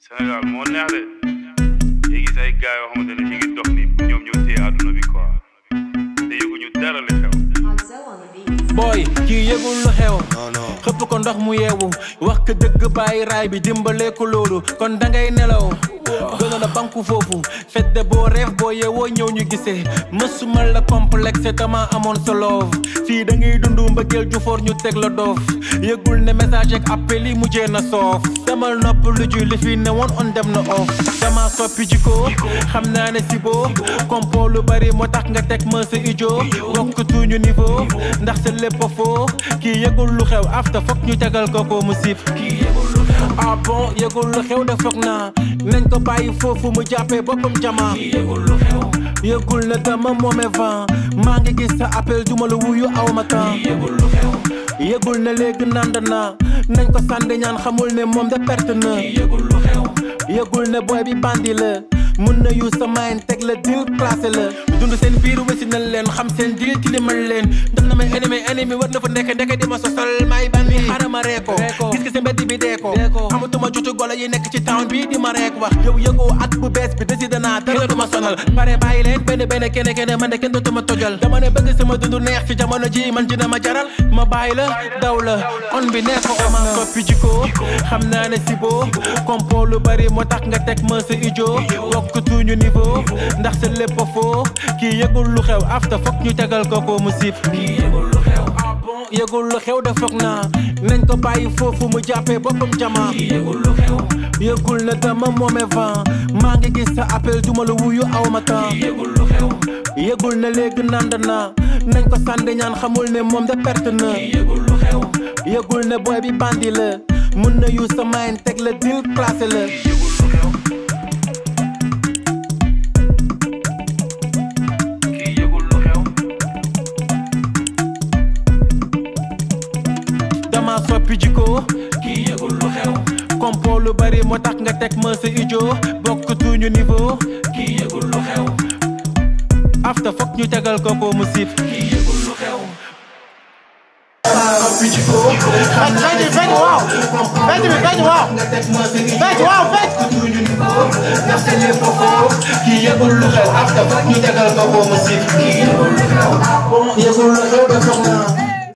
Sénégal moo neex de léegi gis ay gars yoo xamante ne ñu ngi dox ni ñoom ñoo téye àdduna bi quoi te yëguñu dara li xew. booy kii yëgul lu xew non non xëpp ko ndox mu yeewu wax ko dëgg bàyyi raay bi dimbalee ko loolu kon dangay nelaw gënoon a banku foofu fedde boo reef boo yeewoo ñëw ñu gisee mësuma la complexe dama amoon sa love fii da ngay dund mbëggeel ju foor ñu teg la doof yëgul ne message ak appel yi mujjee na soof demal nopp lu ju li fi ne woon on dem na off dama soppi jikko xam naa ne si boo compo lu bari moo tax nga teg ma sa ijo bokk tuñu niveau ndax sa lépp a foo kii yëgul lu xew after foog ñu tegal ko ko mu siif ah bon yëgul lu xew de foog naa nañ ko bàyyi foofu mu jàppee boppam jama yëgul na dama moome vent maa ngi gis sa appel duma la wuyu aw ma temps yëgul na léegi nand na nañ ko sànni ñaan xamul ne moom de perte na yëgul ne boy bi bandi la mun na yu sa main teg la dil classé la dund seen biir wesi na leen xam seen dil tilimal leen def na may ennemi ennemi war na fa nekk ndeke di ma sosal may bandi xaaral ma ree ko gis ki sa mbedd bi dee ko xamatuma jotu golo yi nekk ci town bi di ma reek wax yow yëgoo at bu bees bi décidé naa dara du ma sonal pare bàyyi leen benn benn kenn kenn man de kenn dootuma tojal dama ne bëgg sama dund neex ci jamono ji man dina ma jaral ma bàyyi la daw la on bi nekk ko ma soppi jikko xam naa ne si boo compo lu bari moo tax nga teg ma sa ijo bokk tuñu niveau ndax sa lépp a foo kii yëgul lu xew after foog ñu tegal ko ko mu siif ah bon yëgul lu xew de foog naa nañ ko bàyyi foofu mu jàppee boppam jama yëgul na dama moome vent maa ngi gis sa appel duma la wuyu aw ma temps yëgul na léegi nand na nañ ko sànni ñaan xamul ne moom de perte na yëgul ne boy bi bandi la mun na yu sa main teg la dil classé la kii yëgul lu xew. dama soppi jikko kii yëgul lu xew compo lu bari moo tax nga teg ma sa ijo bokk tuñu niveau kii yëgul lu xew after foog ñu tegal ko ko mu siif kii yëgul lu xew soppi jikko xam naa ne fecc waaw fecc bi fecc waaw nga teg ma sa ijo fecc waaw fecc tuñu niveau ndax sa lépp foo kii yëgul lu xew after foog ñu tegal ko ko mu siif kii yëgul lu xew bon yëgul lu xew de foog naa